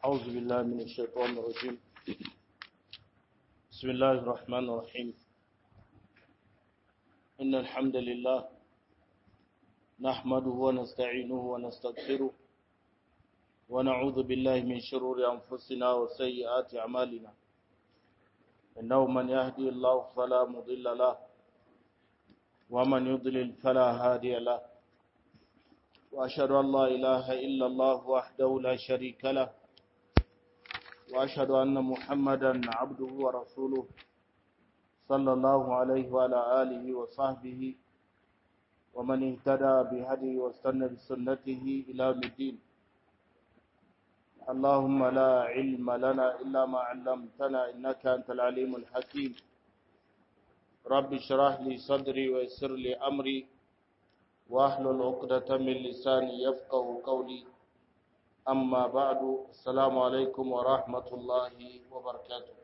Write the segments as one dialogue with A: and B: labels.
A: أعوذ بالله من الشيطان الرجيم بسم الله الرحمن الرحيم إن الحمد لله نحمده ونستعينه ونستغفره ونعوذ بالله من شرور أنفسنا وسيئات أعمالنا إنه من يهدي الله فلا مضل له ومن يضلل فلا هادي له وأشهد أن لا إله إلا الله وحده لا شريك له وأشهد أن محمدا عبده ورسوله صلى الله عليه وعلى آله وصحبه ومن اهتدى بهديه واستنى بسنته إلى يوم الدين اللهم لا علم لنا إلا ما علمتنا إنك أنت العليم الحكيم رب اشرح لي صدري ويسر لي أمري واحلل عقدة من لساني يفقه قولي أما بعد السلام عليكم ورحمة الله وبركاته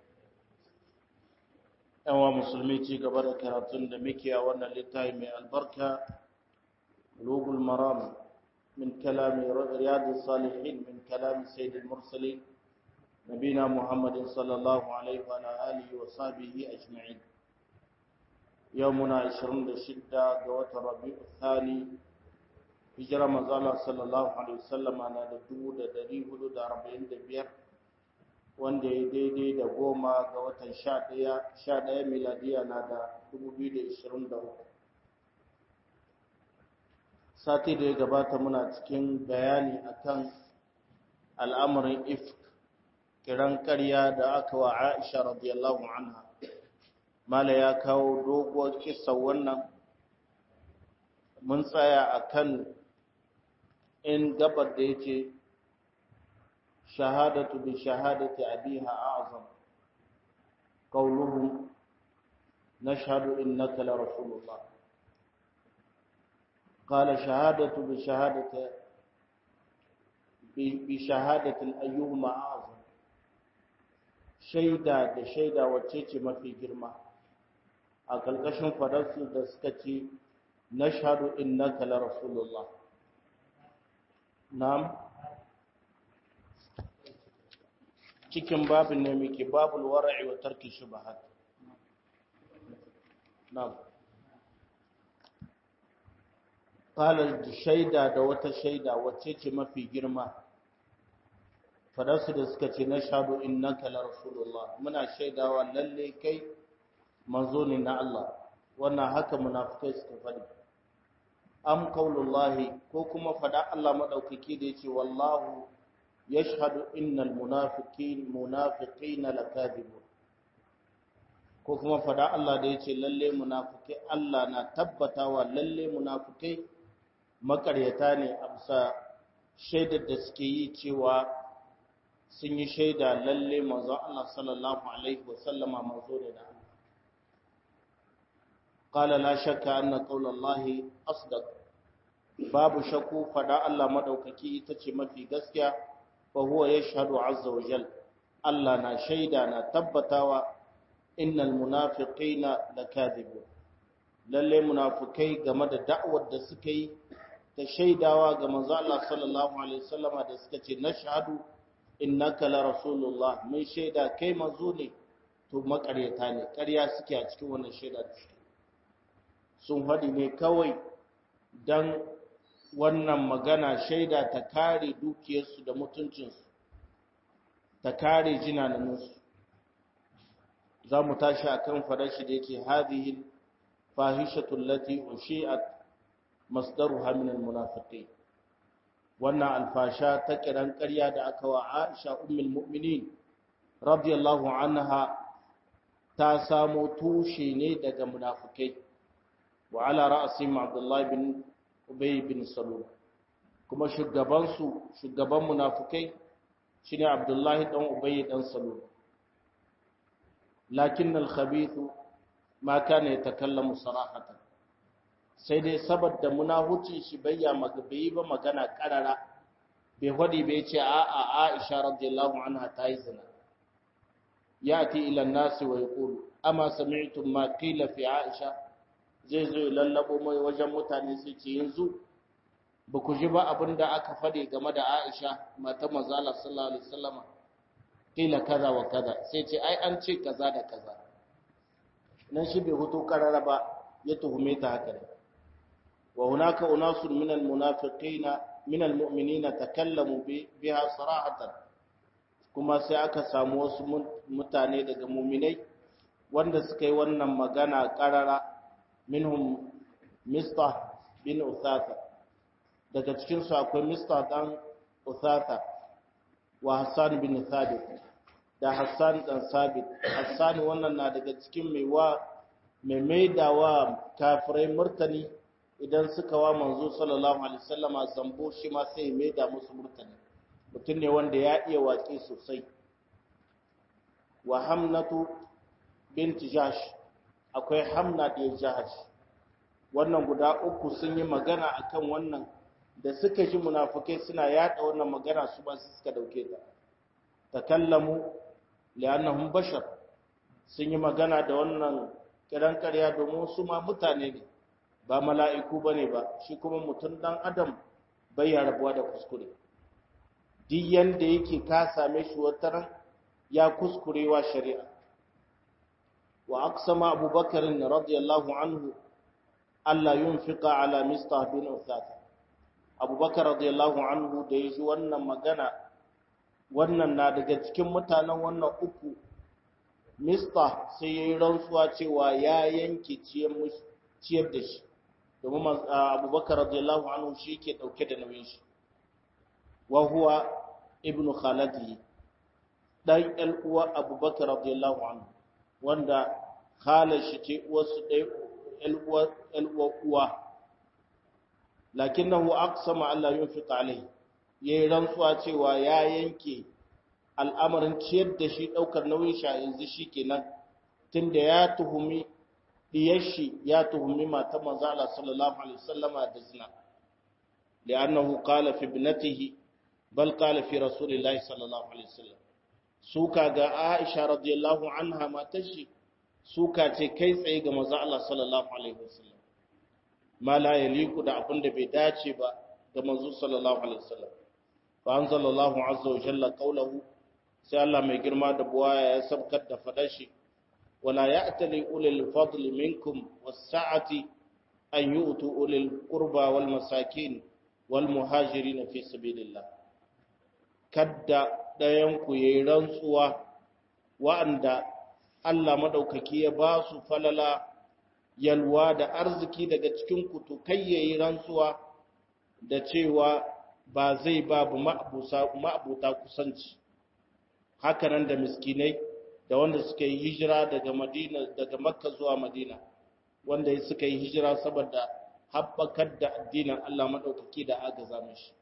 A: yawa musulmi ci gaba da karatun da muke a wannan littafi mai albarka lugul maram min kalami riyadus salihin min kalami sayyidil mursalin nabina muhammadin sallallahu alaihi wa alihi wa sahbihi ajma'in yau muna 26 ga watan rabi'u thani hijira manzala sallallahu alaihi wasallam na da 1445 wanda ya daidai da goma ga watan 11 miladiya na da 2023 sati da ya gabata muna cikin bayani akan al'amarin ifk kiran karya da aka wa aisha radiyallahu anha mala ya kawo doguwar kisa wannan mun tsaya akan in gabar da yake shahadatu bi shahadati abiha a'zam qawluhum nashhadu innaka la rasulullah qala shahadatu bi shahadati bi shahadati ayyuhuma a'zam shaida da shaida wacce ce mafi girma a ƙarƙashin fadarsu da suka ce na shaɗu innaka la rasulullah na'am cikin babin ne muke babul wara'i wa tarki shubahat na'am qala shaida da wata shaida wacce ce mafi girma fadarsu da suka ce na shaɗu innaka la rasulullah muna shaidawa lalle kai manzo ne na Allah wannan haka munafikai suka faɗi am qaulullahi ko kuma faɗa Allah madaukaki da yace wallahu yashhadu innal munafiqin munafiqina lakadibun ko kuma faɗa Allah da yace lalle munafikai Allah na tabbatawa lalle munafikai makaryata ne a bisa shaidar da suke yi cewa sun yi shaida lalle manzo Allah sallallahu alaihi wasallama manzo ne da Allah قال لا شك أن قول الله أصدق باب شكو فدا الله مدوككي itace mafi gaskiya fa huwa yashhadu azza wa jal Allah na shaida na tabbatawa innal munafiqina lakadibun lalle munafikai game da da'awar da suka yi ta shaidawa ga manzo Allah sallallahu alaihi wasallama da suka ce nashhadu innaka la rasulullah mun shaida kai manzo ne to makaryata ne ƙarya suke a cikin wannan shaida da suke sun faɗi ne kawai don wannan magana shaida ta kare dukiyarsu da mutuncinsu ta kare jinaninsu za mu tashi a kan farashi da yake hadihin fahishatun lati ushi'at masdaru haminin munafiqai wannan alfasha ta kiran ƙarya da aka wa aisha ummul mu'minin radiyallahu anha ta samo tushe ne daga munafikai وعلى رأسهم عبد الله بن أبي بن سلول kuma shugabansu shugaban munafukai shine Abdullahi dan Ubay dan Salul lakin al-khabith ma kana yatakallamu sarahatan sai dai saboda munahuci shi bayya magabi ba magana karara bai hadi bai ce a a Aisha radiyallahu anha ta yi zina yati ila an-nas wa yaqulu ama sami'tum ma qila fi Aisha zai zo ya lallabo mai wajen mutane sai ce yanzu ba ku ji ba abin da aka faɗi game da Aisha mata mazala sallallahu alaihi wasallama kila kaza wa kaza sai ce ai an ce kaza da kaza nan shi bai hutu karara ba ya tuhume ta haka ne wa hunaka unasun min almunafiqina min almu'minina takallamu biha sarahatan kuma sai aka samu wasu mutane daga mu'minai wanda suka yi wannan magana karara minhum mistah bin uthatha daga cikin su akwai mistah dan uthatha wa hassan bin thabit da hassan dan sabit hassan wannan na daga cikin mai wa mai maidawa kafirai murtani idan suka wa manzo sallallahu alaihi wasallama zambo shi ma sai ya maida musu murtani mutum ne wanda ya iya waƙe sosai wa hamnatu binti jash akwai hamna da jahash wannan guda uku sun yi magana akan wannan da suka ji munafukai suna yada wannan magana su ba su suka dauke ta takallamu li'annahum bashar sun yi magana da wannan kiran ƙarya domin su ma mutane ne ba mala'iku bane ba shi kuma mutum dan adam bai ya rabuwa da kuskure duk yanda yake ka same shi wataran ya kuskurewa shari'a wa aqsama abubakar radiyallahu anhu alla yunfiqa ala mistah bin uthatha abubakar radiyallahu anhu da ya ji wannan magana wannan na daga cikin mutanen wannan uku mista sai ya yi rantsuwa cewa ya yanke ciyar da shi domin abubakar radiyallahu anhu shi ke ɗauke da nauyin shi wa huwa ibn khaladi ɗan ƴan uwa abubakar radiyallahu anhu wanda khalar shi ce uwarsu ɗaya ƴan uwa uwa lakinnahu aqsama Allah yunfiqa alayhi yayi rantsuwa cewa ya yanke al'amarin ciyar da shi daukar nauyin shi yanzu shikenan tunda ya tuhumi diyar shi ya tuhumi matan manzo Allah sallallahu alaihi wasallama da zina li'annahu qala fi ibnatihi bal qala fi rasulillahi sallallahu alaihi wasallam suka ga Aisha radiyallahu anha matar shi suka ce kai tsaye ga manzo Allah sallallahu alaihi wasallam ma la yaliku da abin da bai dace ba ga manzo sallallahu alaihi wasallam fa anzalallahu azza wa jalla qawluhu sai Allah mai girma da buwaya ya sabkar da fadar shi wala ya'tali ulil fadli minkum was-sa'ati an yu'tu ulil qurba wal masakin wal muhajirin fi sabilillah kadda dayan ku yayi rantsuwa wa'anda Allah madaukaki ya ba su falala yalwa da arziki daga cikin kutu kai yayi rantsuwa da cewa ba zai babu ma'abuta kusanci hakanan da miskinai da wanda suka yi hijira daga madina daga makka zuwa madina wanda suka yi hijira saboda haɓakar da addinin Allah maɗaukaki da agaza mashi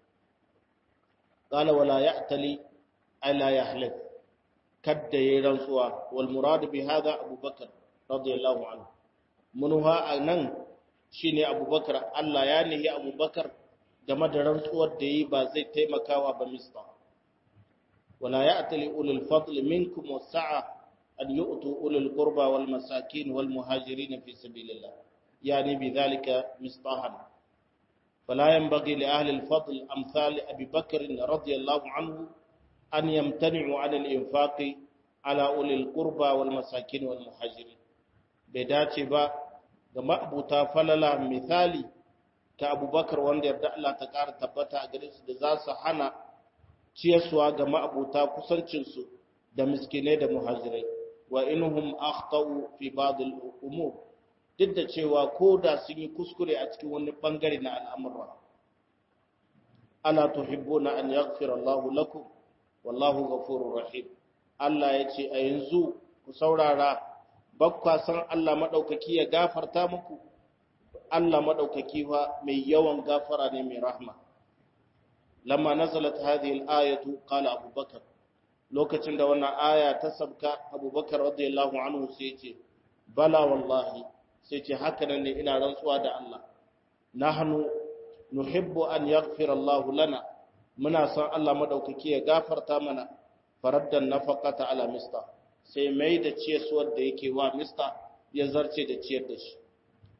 A: qala wala ya'tali ala yahlif kadda yayi rantsuwa wal murad bi hadha abubakar radiyallahu anhu munha anan shine abubakar Allah ya nihi abubakar game da rantsuwar da yi ba zai taimakawa ba mista wala ya'tali ulul fadl minkum was-sa'a an yu'tu ulul qurba wal masakin wal muhajirin fi sabilillah yani bidhalika mistahan فلا ينبغي لأهل الفضل أمثال أبي بكر رضي الله عنه أن يمتنعوا عن الإنفاق على أولي القربى والمساكين والمهاجرين بداتي با ga ma'abuta falala misali ta abubakar wanda yarda Allah ta ƙara tabbata a gare su da za su hana ciyarsuwa ga ma'abuta kusancinsu da miskinai da muhajirai wa inhum akhtau fi ba'd al-umur duk da cewa ko da sun yi kuskure a cikin wani bangare na al'amura ala tuhibbuna an yaghfira Allah lakum wallahu ghafurur rahim Allah ya ce a yanzu ku saurara bakwa san Allah maɗaukaki ya gafarta muku, Allah maɗaukaki fa mai yawan gafara ne mai rahma. Lamma nazalat hadhihi al-ayatu qala Abu Bakar lokacin da wannan aya ta sabka Abu Bakar radiyallahu anhu sai ce bala wallahi sai ce haka nan ne ina rantsuwa da Allah nahnu nuhibbu an yaghfira Allah lana muna son Allah maɗaukaki ya gafarta mana faraddan nafaqata ala mista sai mai da ciyarwar da yake wa mista ya zarce da ciyar da shi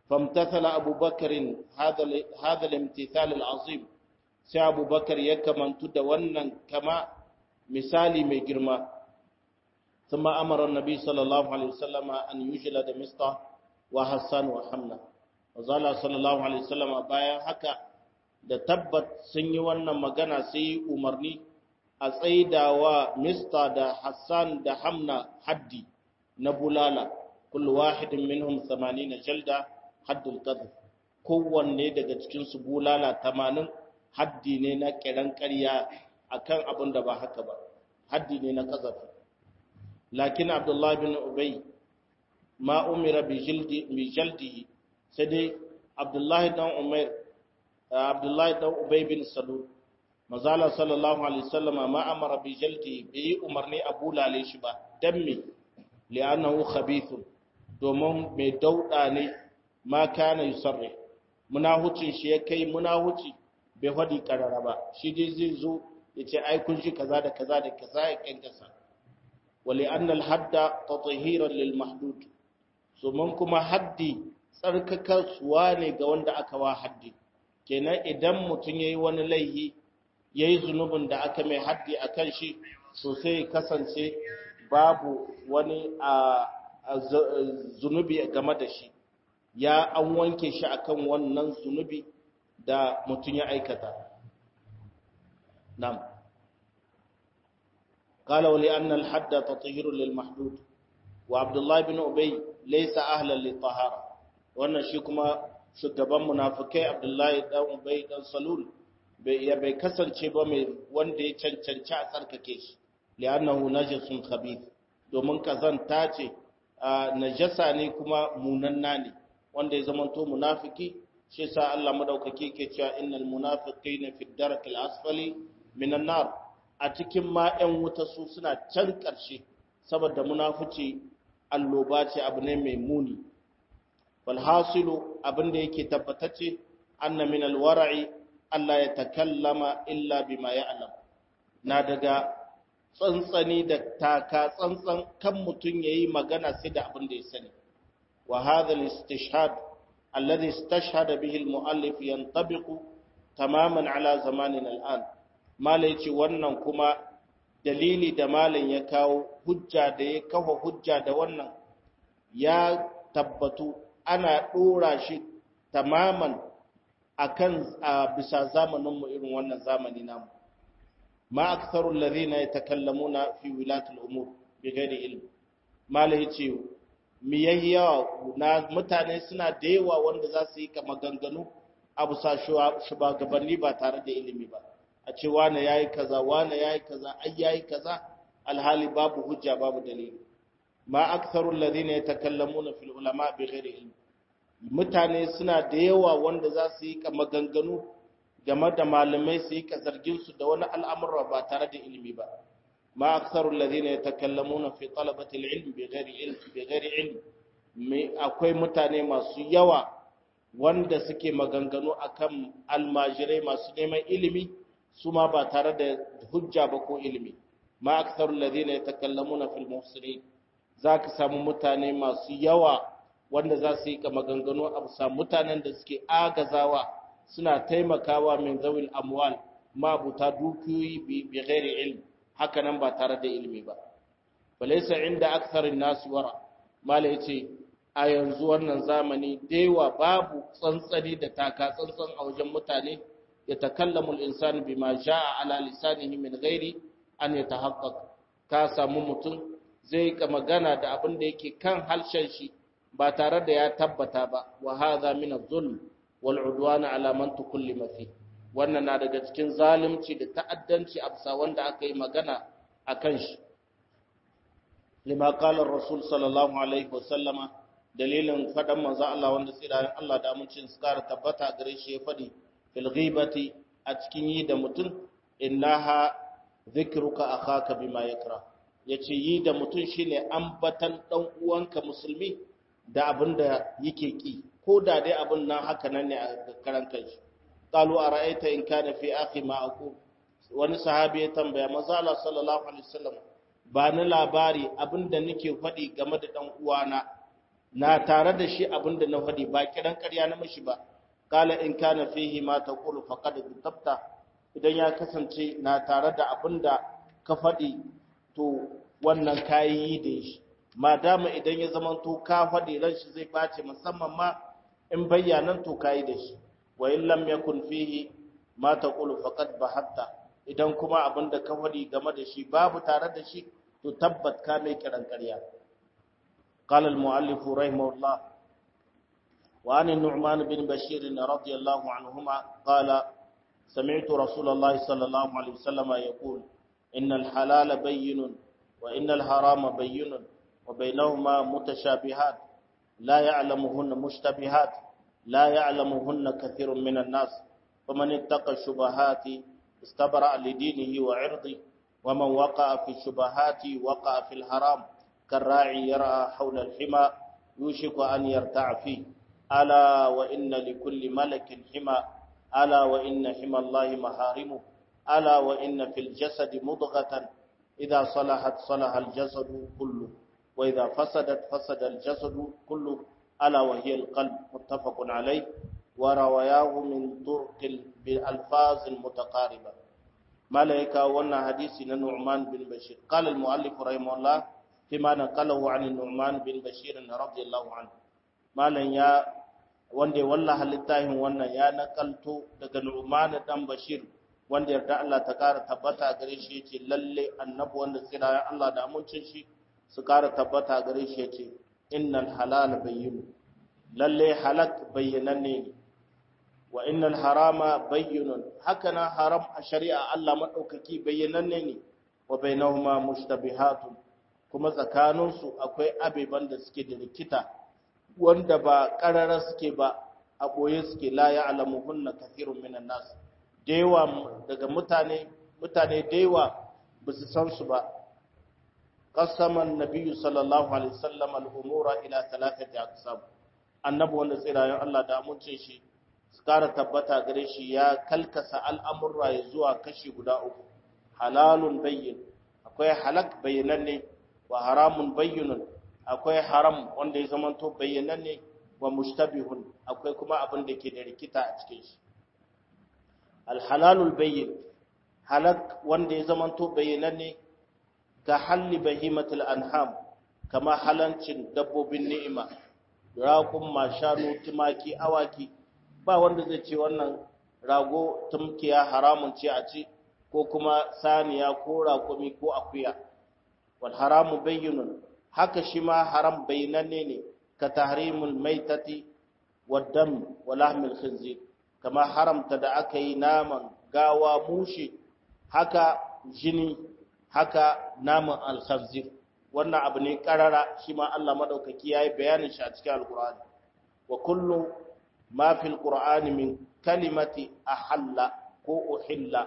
A: famtathala abubakarin hadha al-imtithal al-azim sai abubakar ya kamantu da wannan kama misali mai girma ثم أمر النبي صلى الله عليه وسلم أن يجلد مصطفى وحسان وحمنا وزال صلى الله عليه وسلم bayan haka da tabbat sun yi wannan magana sai umarni a tsaidawa mista da hassan da hamna haddi na bulala kullu wahidin minhum 80 jalda haddul qadh kowanne daga cikin su bulala 80 haddi ne na kiran ƙarya akan abin da ba haka ba haddi ne na kazafi lakin abdullahi bin ubay ma umira bi jildi bi jaldihi sai dai abdullahi dan umair abdullahi dan ubay bin salul mazala sallallahu alaihi wasallam ma amara bi jaldi bi umarni abu lale shi ba dan me li'annahu khabithun domin mai dauda ne ma kana yusarri munahucin shi ya kai munahuci bai hadi karara ba shi dai zai zo ya ce ai kun shi kaza da kaza da kaza ya kankasa wali annal hadda tatahiran lil mahdud so mun kuma haddi tsarkakar suwa ne ga wanda aka wa haddi kenan idan mutum yayi wani laihi yayi zunubin da aka mai haddi akan shi so sai kasance babu wani a zunubi game da shi ya an wanke shi akan wannan zunubi da mutum ya aikata nam قال ولأن الحد تطهير للمحدود وعبد الله بن أبي ليس أهلا للطهارة وأن شيكما shugaban munafikai Abdullahi dan Ubay dan Salul bai ya bai kasance ba mai wanda ya cancanci a tsarkake shi li'annahu najasun khabith domin kazanta ce najasa ne kuma munanna ne wanda ya zamanto munafiki shi sa Allah madaukake ke cewa innal munafiqina fi darakil asfali minan nar a cikin ma 'yan wuta su suna can ƙarshe saboda munafici alloba ce abu ne mai muni walhasilu abin da yake tabbatacce anna min alwara'i Allah ya takallama illa bima ya'lam na daga tsantsani da taka tsantsan kan mutum yayi magana sai da abin da ya sani wa hadha al-istishhad alladhi istashhada bihi al-mu'allif yantabiqu tamaman ala zamanina al-an mala yace wannan kuma dalili da malam ya kawo hujja da ya kafa hujja da wannan ya tabbatu ana dora shi tamaman akan a bisa zamaninmu irin wannan zamani namu ma aktharu alladhina yatakallamuna fi wilatul umur bighairi ilm mala yace miyayya na mutane suna da yawa wanda za su yi kama ganganu abu sa shugabanni ba tare da ilimi ba a ce wane yayi kaza wane yayi kaza ai yayi kaza alhali babu hujja babu dalili ma aktharu alladhina yatakallamuna fil ulama bighairi ilm mutane suna da yawa wanda za su yi maganganu game da malamai su yi zargin su da wani al'amura ba tare da ilimi ba ma aktharu alladhina yatakallamuna fi talabati al-ilm bighairi ilm bighairi ilm me akwai mutane masu yawa wanda suke maganganu akan almajirai masu neman ilimi su ma ba tare da hujja ba ko ilimi ma aktharu alladhina yatakallamuna fil muhsinin zaka samu mutane masu yawa wanda za su yi ka maganganu a bisa mutanen da suke agazawa suna taimakawa min zawil amwal mabuta dukiyoyi bi ghairi ilm haka nan ba tare da ilimi ba balaysa inda aktharin nas wara mala yace a yanzu wannan zamani daiwa babu tsantsani da taka tsantsan a wajen mutane ya takallamu al-insanu bima jaa ala lisanihi min ghairi an yatahaqqaq ka samu mutum zai ka magana da abin da yake kan halshen shi ba tare da ya tabbata ba wa hadha min adh-dhulm wal 'udwan ala man tukallima fi wannan na daga cikin zalunci da ta'addanci a bisa wanda aka yi magana akan shi lima qala ar-rasul sallallahu alaihi wasallama dalilin fadan manzo Allah wanda tsirayen Allah da amincin su kara tabbata gare shi ya fadi fil ghibati a cikin yi da mutum innaha dhikruka akhaka bima yakra yace yi da mutum shine ambatan dan uwanka musulmi da abin da yake ki ko da dai abin nan haka nan ne a karan kanshi qalu ara'aita in kana fi akhi ma aqul wani sahabi ya tambaya manzo Allah sallallahu alaihi wasallam ba ni labari abin da nake faɗi game da dan uwana na tare da shi abinda na faɗi ba kiran ƙarya na mashi ba kala in kana fihi ma taqulu faqad tabta idan ya kasance na tare da abinda ka faɗi to wannan kayi da shi madama idan ya zama to ka faɗi ran shi zai bace musamman ma in bayyanan to kayi da shi wa in lam yakun fihi ma taqulu faqad bahatta idan kuma abinda ka faɗi game da shi babu tare da shi to tabbat ka mai kiran ƙarya قال المؤلف رحمه الله وعن النعمان بن بشير رضي الله عنهما قال سمعت رسول الله صلى الله عليه وسلم يقول إن الحلال بين وإن الحرام بين وبينهما متشابهات لا يعلمهن مشتبهات لا يعلمهن كثير من الناس فمن اتقى الشبهات استبرأ لدينه وعرضه ومن وقع في الشبهات وقع في الحرام كالراعي يرعى حول الحمى يوشك أن يرتع فيه ألا وإن لكل ملك حمى ألا وإن حمى الله محارمه ألا وإن في الجسد مضغة إذا صلحت صلح الجسد كله وإذا فسدت فسد الجسد كله ألا وهي القلب متفق عليه وروياه من طرق بألفاظ متقاربة ملائكة وانا حديث نعمان بن بشير قال المؤلف رحمه الله فيما نقله عن النعمان بن بشير رضي الله عنه مالن يا wanda ya wallaha littafin wannan ya nakalto daga Nu'man dan Bashir wanda yarda Allah ta kara tabbata gare shi yace lalle annabi wanda tsira ya Allah da amincin shi su kara tabbata gare shi yace innal halal bayyin lalle halak bayyananne ne wa innal harama bayyinun hakana haram a shari'a Allah madaukaki bayyananne ne wa bainahuma mushtabihatun kuma tsakaninsu akwai abeban da suke da rikita wanda ba ƙarara suke ba a ɓoye suke la ya alamu hunna kafirun minan nas dewa daga mutane mutane dewa ba su san su ba qasaman nabiyyu sallallahu alaihi wasallam al-umura ila thalathati aqsam annabi wanda tsirayen Allah da amincin shi su kara tabbata gare shi ya kalkasa al'amurra ya zuwa kashi guda uku halalun bayyin akwai halak bayyananne wa haramun bayyinun akwai haram wanda ya zamanto bayyananne wa mushtabihun akwai kuma abin da ke da rikita a cikin shi alhalalul bayyin halak wanda ya zamanto bayyananne ka halli bahimatul anham kama halancin dabbobin ni'ima raƙun mashanu tumaki awaki ba wanda zai ce wannan rago tumkiya haramun ce a ci ko kuma saniya ko raƙumi ko akuya wal haramu bayyinun haka shi ma haram bayyinanne ne ka tahrimul maitati wad dam wa lahmil khinzir kama haramta da aka yi naman gawa mushi haka jini haka naman al khinzir wannan abu ne karara shi ma Allah madaukaki yayi bayanin shi a cikin alqur'ani wa kullu ma fil qur'ani min kalimati ahalla ko uhilla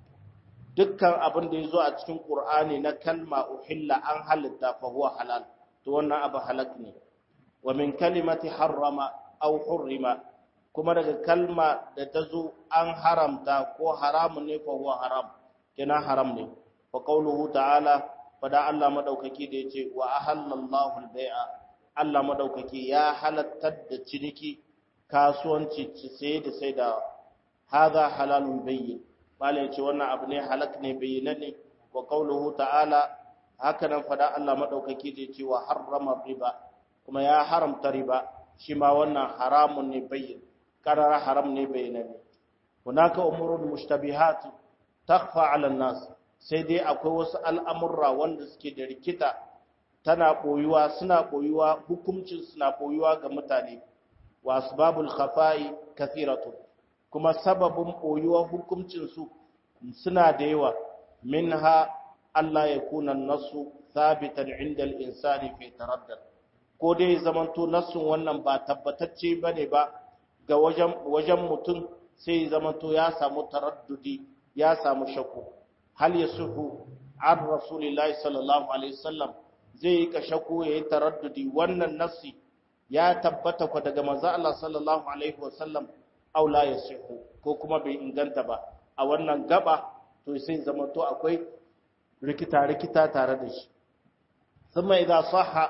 A: dukkan abin da ya zo a cikin ƙur'ani na kalma uhilla an halitta fa huwa halal to wannan abu halak ne wa min kalimati harrama aw hurrima kuma daga kalma da ta zo an haramta ko haramun ne fa huwa haram kina haram ne fa qawluhu ta'ala fada Allah madaukaki da yace wa ahallallahu al-bai'a Allah madaukaki ya halattar da ciniki kasuwanci sai da sai da hadha halalun bayyin bala ya ce wannan abu ne halak ne bayyananne wa qauluhu ta'ala haka nan fada Allah madaukaki da ce wa harrama riba kuma ya haramta riba shi ma wannan haramun ne bayyin karara haram ne bayyananne hunaka umurun mushtabihat takhfa 'ala nas sai dai akwai wasu al'amurra wanda suke da rikita tana boyuwa suna boyuwa hukuncin suna boyuwa ga mutane wa asbabul khafa'i kathiratun kuma sababin ɓoyuwar hukuncinsu suna da yawa min ha Allah ya kuna nasu sabitan inda insani fi taraddad ko dai zamanto nasun wannan ba tabbatacce ba ne ba ga wajen mutum sai zamanto ya samu taraddudi ya samu shakku hal ya suhu an rasulillahi sallallahu alaihi wasallam zai yi ka shakku ya yi taraddudi wannan nasi ya tabbata ku daga manzo Allah sallallahu alaihi wasallam aw la yasihu ko kuma bai inganta ba a wannan gaba to sai zama to akwai rikita rikita tare da shi thumma idza sahha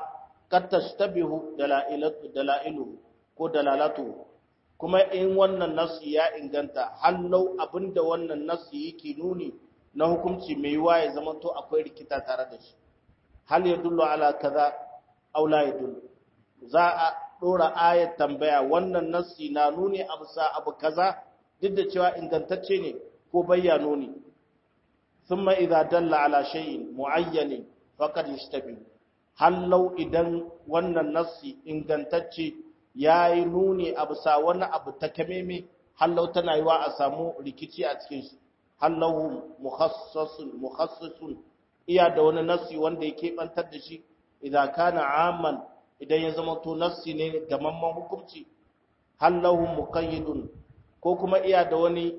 A: kad tashtabihu dalailatu dalailu ko dalalatu kuma in wannan nasi ya inganta hallau abinda wannan nasi yake nuni na hukunci mai yiwa ya zama to akwai rikita tare da shi hal ya dullu ala kaza aw la yadullu za a dora ayat tambaya wannan nasi na nuni abu sa abu kaza duk da cewa ingantacce ne ko bayyano ne thumma idza dalla ala shay'in muayyan faqad yashtabi hallau idan wannan nasi ingantacce yayi nuni abu sa wani abu takameme hallau tana yiwa a samu rikici a cikin shi hallahu mukhassasun mukhassisun iya da wani nassi wanda ya keɓantar da shi idan kana amman idan ya zama to nassi ne gamamman hukunci hallahu muqayyidun ko kuma iya da wani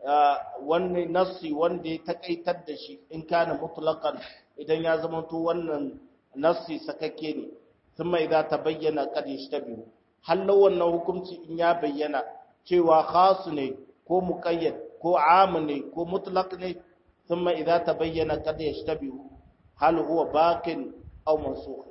A: wani nassi wanda ya takaitar da shi in kana mutlaqan idan ya zama to wannan nassi sakakke ne thumma idza tabayyana qad yashtabihu hallahu wannan hukunci in ya bayyana cewa khas ne ko muqayyad ko am ne ko mutlaq ne thumma idza tabayyana kad yashtabihu hal huwa baqin aw mansukh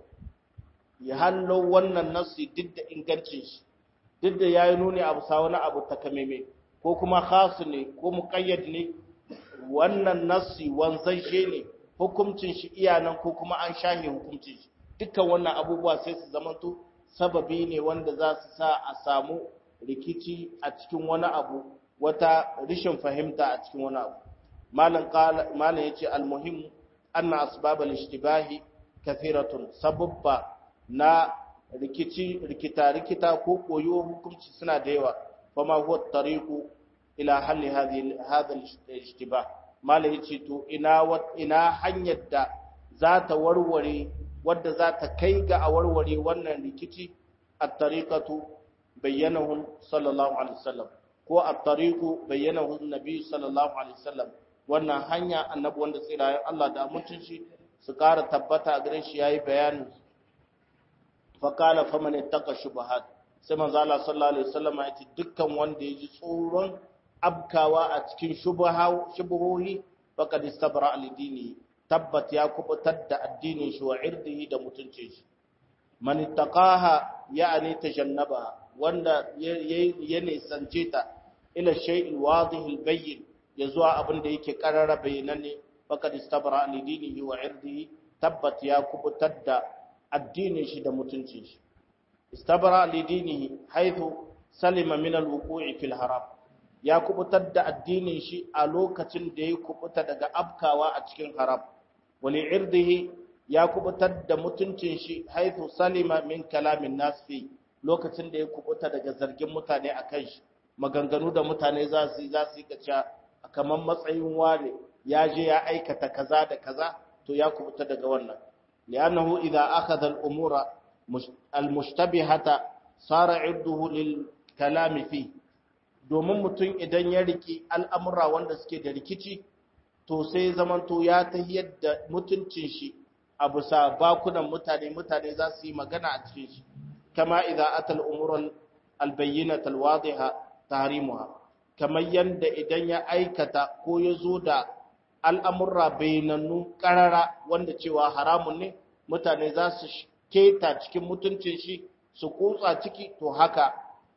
A: ya hallo wannan nasi duk da ingancin shi duk da yayi nuni abu sa wani abu takameme ko kuma khas ne ko muqayyad ne wannan nasi wanzashe ne hukuncin shi iyanan ko kuma an shahe hukuncin shi dukkan wannan abubuwa sai su zamanto sababi ne wanda za su sa a samu rikici a cikin wani abu wata rishin fahimta a cikin wani abu malam qala malam yace almuhim anna asbab al-ishtibahi kathiratun sababba na rikici rikita rikita ko koyo hukunci suna da yawa fama huwa tariqu ila halli hadhihi hadha al-ishtibah malam yace to ina ina hanyar da za ta warware wadda za ta kai ga a warware wannan rikici at-tariqatu bayyanahu sallallahu alaihi wasallam ko at-tariqu bayyanahu an-nabi sallallahu alaihi wasallam wannan hanya annabi wanda tsirayen Allah da mutun shi su ƙara tabbata a gare shi yayi bayanin fa qala faman ittaqa shubuhat sai manzo Allah sallallahu alaihi wasallam ya ce dukkan wanda ya ji tsoron abkawa a cikin shubuha shubuhohi faqad istabra al-dini tabbat ya kubutar da addinin shi wa irdihi da mutuncin shi man ittaqaha ya'ni tajannaba wanda ya nisance ta ila shay'il wadih albayyin ya zuwa abin da yake karara bayananne faqad istabra li dinihi wa irdihi tabbat ya kubutar da addinin shi da mutuncin shi istabra li dinihi haythu salima min alwuqu'i fil haram ya kubutar da addinin shi a lokacin da ya kubuta daga abkawa a cikin haram wali irdihi ya kubutar da mutuncin shi haythu salima min kalamin nas fi lokacin da ya kubuta daga zargin mutane a kan shi maganganu da mutane za su za su kaca kamar matsayin wane ya je ya aikata kaza da kaza to ya kubuta daga wannan li'annahu idza akhadha al-umura al-mushtabihata sara irduhu lil kalami fi domin mutum idan ya riki al'amura wanda suke da rikici to sai zamanto ya tahiyar da mutuncin shi a bisa bakunan mutane mutane za su yi magana a cikin shi كما إذا أتى الأمور البينة الواضحة تحريمها كما يند إذن يأيكتا كو يزودا الأمر بيننو قرارا wanda cewa haramun ne mutane za su keta cikin mutuncin shi su kutsa ciki to haka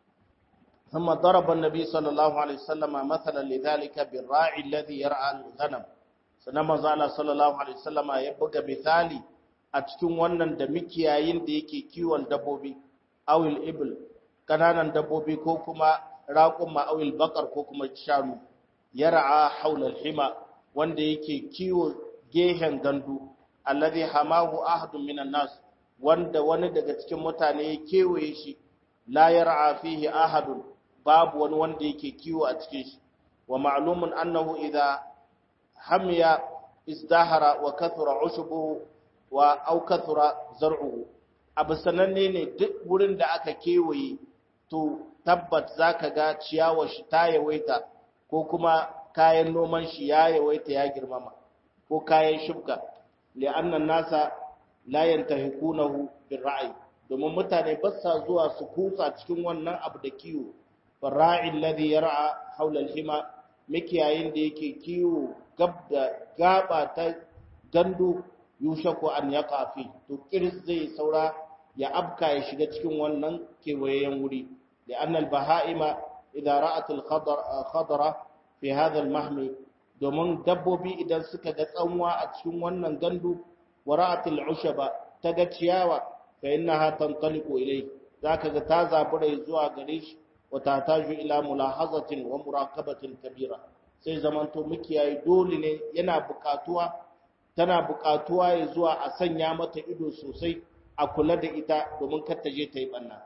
A: ثم ضرب النبي صلى الله عليه وسلم مثلا لذلك بالراعي الذي يرعى الغنم sannan manzo Allah sallallahu alaihi wasallama ya buga misali a cikin wannan da mikiyayin da yake kiwon dabbobi awil ibl kananan dabbobi ko kuma raqumma awil baqar ko kuma shanu yar'a haula al-hima wanda yake kiwo gehen gandu alladhi hamahu ahadun minan nas wanda wani daga cikin mutane ya kewaye shi la yar'a fihi ahadun babu wani wanda yake kiwo a cikin shi wa ma'lumun annahu idha hamiya izdahara wa kathura ushubuhu wa au kathura zar'uhu abu sananne ne duk wurin da aka kewaye to tabbat zaka ga ciyawar shi ta yawaita ko kuma kayan noman shi ya yawaita ya girmama ko kayan shubka li'anna nasa la yantahikunahu birra'i domin mutane ba sa zuwa su kutsa cikin wannan abu da kiwo farra'i alladhi yar'a hawla al-hima mikiyayin da yake kiwo gab da gaba ta gandu yushaku an yaqa fi to kiris zai saura ya abka ya shiga cikin wannan kewayen wuri da annal baha'ima idan ra'atul khadara fi hadha al-mahmi domin dabbobi idan suka ga tsanwa a cikin wannan gandu wa ra'atul ushaba ta ga ciyawa fa innaha tantaliqu ilay zaka ga ta zabura zuwa gare shi wa tataju ila mulahazatin wa muraqabatin kabira sai zamanto mukiyayi dole ne yana buƙatuwa tana buƙatuwa ya zuwa a sanya mata ido sosai a kula da ita domin kar ta je ta yi banna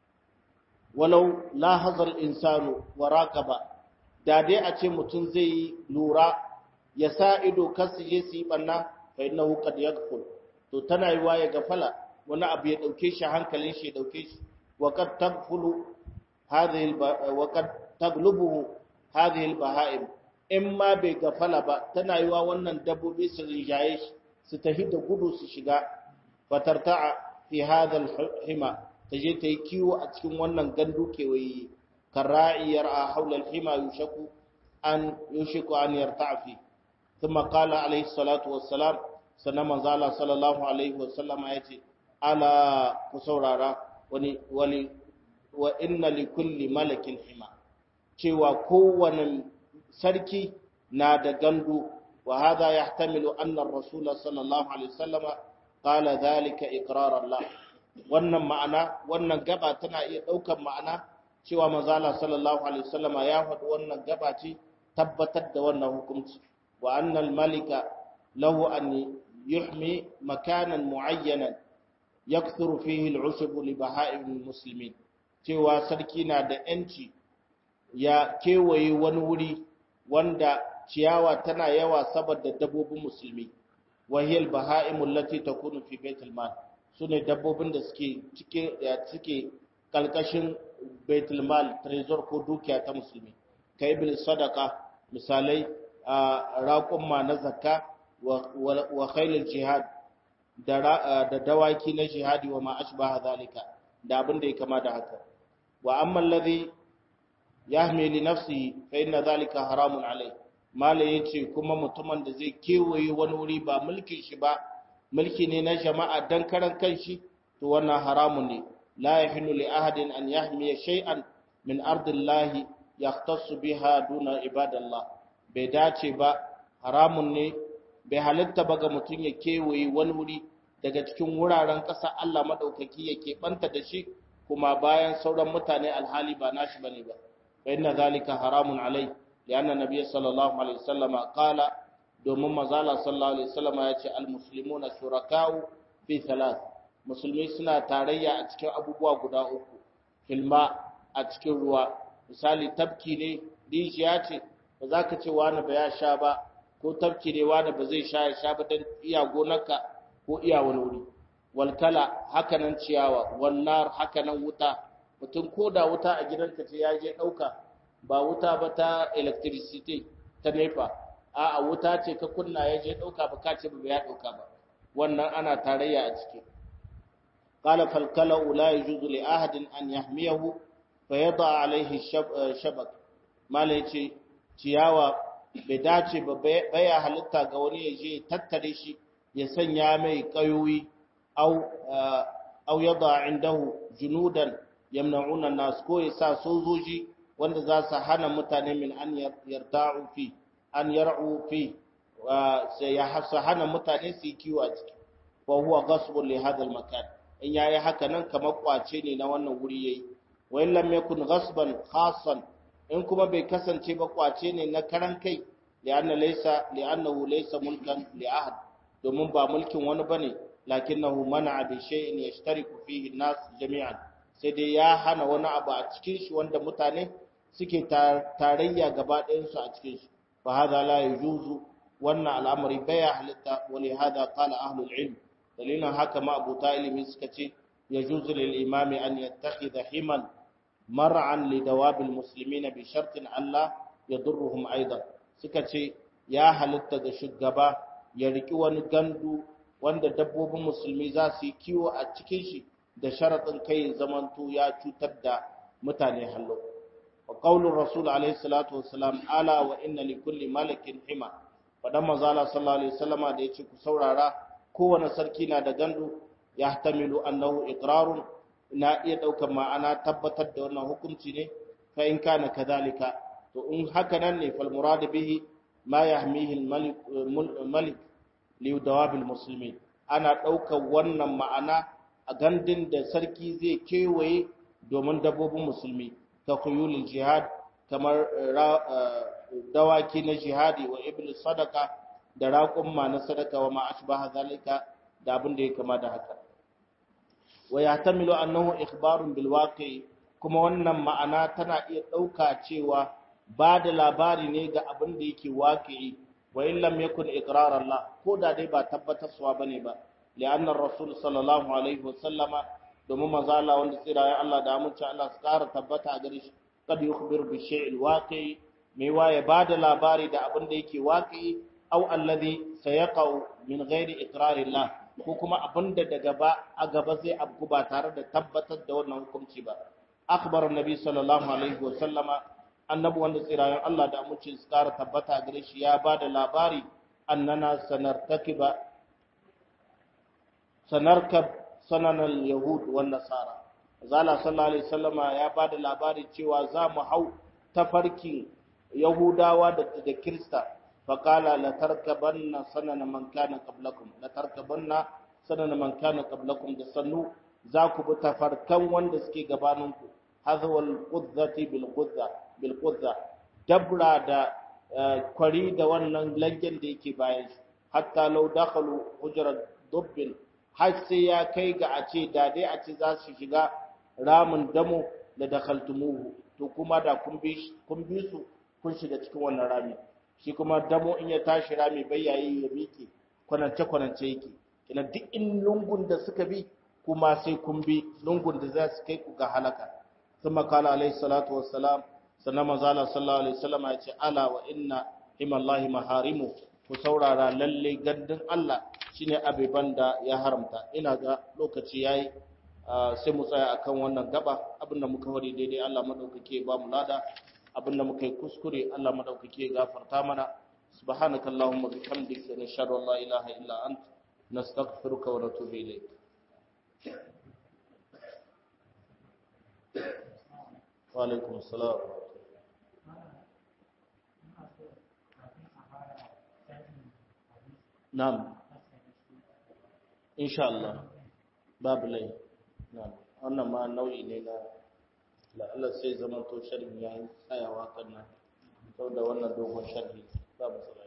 A: walau lahazal insanu wa raqaba da dai a ce mutum zai yi lura ya sa ido kar su je su yi banna fa innahu qad yaghful to tana yiwa ya gafala wani abu ya dauke shi hankalin shi ya dauke shi wa qad taghfulu hadhihi wa qad taglubuhu hadhihi al-baha'im in ma bai gafala ba tana yiwa wannan dabbobi su rinjaye shi su tafi da gudu su shiga fatarta'a fi hadha al-hima taje ta yi kiwo a cikin wannan gandu kewaye karra'iyar a haula al-hima yushaku an yushiku an yarta'a fi thumma qala alayhi salatu wassalam sannan manzo Allah sallallahu alaihi wasallama yace ala ku saurara wani wali wa inna li kulli malakin hima cewa kowane sarki na da gandu wa hadha yahtamilu anna ar-rasul sallallahu alaihi wasallam qala dhalika iqrar Allah wannan ma'ana wannan gaba tana iya daukar ma'ana cewa manzo Allah sallallahu alaihi wasallam ya faɗi wannan gaba ce tabbatar da wannan hukunci wa anna al-malika lahu an yuhmi makanan muayyanan yakthuru fihi al-ushb li baha'im al-muslimin cewa sarki na da yanci ya kewaye wani wuri wanda ciyawa tana yawa saboda dabbobin musulmi wahiyal baha'imul lati takunu fi baitul mal sune dabbobin da suke cike suke kalkashin baitul mal trezor ko dukiya ta musulmi kai bil sadaqa misalai raqum ma na zakka wa khailul jihad da dawaki na jihadi wa ma ashbaha zalika da abin da ya kama da haka wa amma alladhi yahmi li nafsihi fa inna dhalika haramun alai mala yace kuma mutumin da zai kewaye wani wuri ba mulkin shi ba mulki ne na jama'a dan karan kanshi to wannan haramun ne la yahillu li ahadin an yahmi shay'an min ardillahi yahtassu biha duna ibadallah bai dace ba haramun ne bai halitta ba ga mutum ya kewaye wani wuri daga cikin wuraren ƙasa Allah madaukaki ya keɓanta da shi kuma bayan sauran mutane alhali ba nashi bane ba فإن ذلك حرام عليه لأن النبي صلى الله عليه وسلم قال domin mazala sallallahu alaihi wasallam ya ce almuslimuna shuraka'u fi thalath musulmi suna tarayya a cikin abubuwa guda uku filma a cikin ruwa misali tabki ne rijiya ce ba za ka ce wani ba ya sha ba ko tabki ne wani ba zai sha ya sha ba don iya gonarka ko iya wani wuri walkala hakanan ciyawa walnar hakanan wuta mutum ko da wuta a gidanka ce ya je ɗauka ba wuta ba ta electricity ta nepa a a wuta ce ka kunna ya je ɗauka ba ka ce ba ya ɗauka ba wannan ana tarayya a ciki qala fal kala la yajuzu li ahadin an yahmiyahu fa yada alaihi shabak mala yace ciyawa bai dace ba baya halitta ga wani ya je tattare shi ya sanya mai kayoyi au au yada indahu junudan yamna'una nas ko yasa sojoji wanda za su hana mutane min an yarta'u fi an yar'u fi sai ya hasa hana mutane su yi kiwo a ciki fa huwa ghasbun li hadha al makan in yayi haka nan kamar kwace ne na wannan wuri yayi wa in lam yakun ghasban khassan in kuma bai kasance ba kwace ne na karan kai li'anna laysa li'annahu laysa mulkan li ahad domin ba mulkin wani bane lakinnahu mana'a bi shay'in yashtariku fihi an-nas jami'an sai dai ya hana wani abu a cikin shi wanda mutane suke tarayya gaba ɗayansu a cikin shi fa hada la yujuzu wannan al'amari baya halitta wa li hada qala ahlul ilm dalilin haka ma abuta ilimi suka ce yajuzu lil imami an yattakhidha himan mar'an li dawabil muslimina bi shartin Allah yadurruhum aidan suka ce ya halitta ga shugaba ya riki wani gandu wanda dabbobin musulmi za su yi kiwo a cikin shi da sharaɗin kai zamanto ya cutar da mutane hallo wa qaulur rasul alaihi salatu wassalam ala wa inna li kulli malakin hima fadan manzo Allah sallallahu alaihi wasallama da yace ku saurara kowane sarki na da gandu yahtamilu annahu iqrarun na iya daukar ma'ana tabbatar da wannan hukunci ne fa in kana kadhalika to in haka nan ne fal murad bihi ma yahmihi al malik malik li dawab al muslimin ana daukar wannan ma'ana a gandun da sarki zai kewaye domin dabbobin musulmi ta kuyulul jihad kamar dawaki na jihadi wa ibn sadaka da raƙumma na sadaka wa ma ashbaha zalika da abin da ya kama da haka wa yahtamilu annahu ikhbarun bil waqi kuma wannan ma'ana tana iya dauka cewa ba da labari ne ga abin da yake waqi'i wa in lam yakun iqrar Allah ko da dai ba tabbatarwa bane ba li'anna rasul sallallahu alaihi wa sallama domin manzo Allah wanda tsira ya Allah da amince Allah su kara tabbata a gare shi kad yukhbir bi shay'il waqi mai waye ba da labari da abin da yake waqi'i aw alladhi sayaqau min ghairi iqrarillah ko kuma abin da daga ba a gaba zai abku ba tare da tabbatar da wannan hukunci ba akhbar annabi sallallahu alaihi wa sallama annabi wanda tsirayen Allah da amince su kara tabbata gare shi ya ba da labari annana sanartakiba sanarkab sananan yahud wan nasara zala sallallahu alaihi wasallama ya ba da labari cewa za mu hau tafarkin yahudawa da da kirista faqala la tarkabanna sanana man kana qablakum la tarkabanna sanana man kana qablakum da sannu za ku bi tafarkan wanda suke gabaninku hazwal qudzati bil qudza bil qudza dabra da kwari da wannan langen da yake bayan shi hatta law dakhalu hujrat dubbin har sai ya kai ga a ce da dai a ce za su shiga ramin damo da dakhaltumuhu to kuma da kun bi kun bi su kun shiga cikin wannan rami shi kuma damo in ya tashi rami bai yayi ya miƙe kwanance kwanance yake kina duk in lungun da suka bi kuma sai kun bi lungun da za su kai ku ga halaka ثم قال عليه الصلاة والسلام sannan manzala sallallahu alaihi wasallam ya ce ala wa inna himallahi maharimu ku saurara lalle gandun Allah shine abiban da ya haramta ina ga lokaci yayi sai mu tsaya akan wannan gaba abinda muka wari daidai Allah madaukake ba mu lada abinda muka yi kuskure Allah madaukake gafarta mana subhanakallahumma bihamdika nashhadu an la ilaha illa anta nastaghfiruka wa natubu ilayk وعليكم السلام نعم إن شاء الله باب لي نعم wannan ma nau'i ne na la'alla sai zaman to sharhi yayin tsayawa kan nan saboda wannan dogon sharhi babu